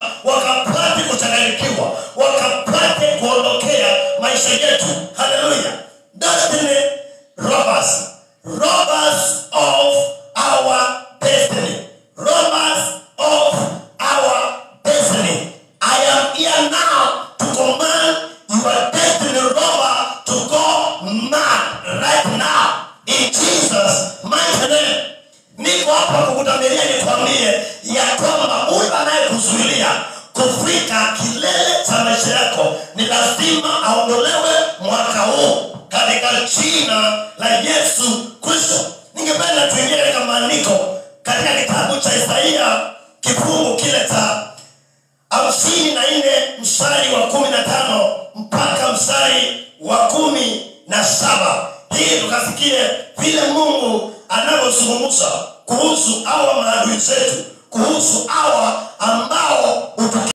wakapate kuchanganyikiwa wakapate kuondokea maisha yetu haleluya destiny robbers robbers of our destiny robbers of our destiny i am here now to command your destiny robber to go mad right now in jesus mighty name niko hapa kukutamilia nikwambie ya kwamba huyu anayekuzuilia kufika kilele cha maisha yako ni lazima aondolewe mwaka huu katika jina la yesu kristo ningependa tuingie katika maandiko katika kitabu cha isaia kifungu kile cha hamsini na nne mstari wa kumi na tano mpaka mstari wa kumi na saba hii tukasikie vile mungu anavyozungumza kuhusu hawa maadui zetu kuhusu hawa ambao